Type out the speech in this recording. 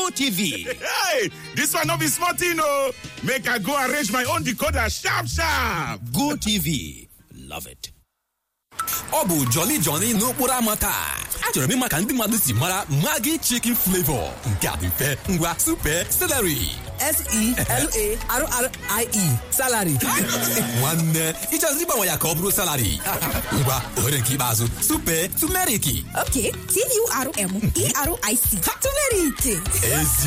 GoTV. Hey, this one no be small thing o. Make I go arrange my own decoder sharp sharp. GoTV. Love it. ọ bụ Jolly Johnny n'okporo ámá taa achọrọ m ịma ka ndị mmadụ si mara Maggi chicken flavor nke a dị mfe ngwa super celery S-E-L-A-R-R-I-E salary nwanne ịchọziri ịgbanwe ya ka ọ bụrụ salary ngwa ohere nke ikpeazụ super tumeriki Ok, T-U-R-M-E-R-I-C. Turmeric. ezi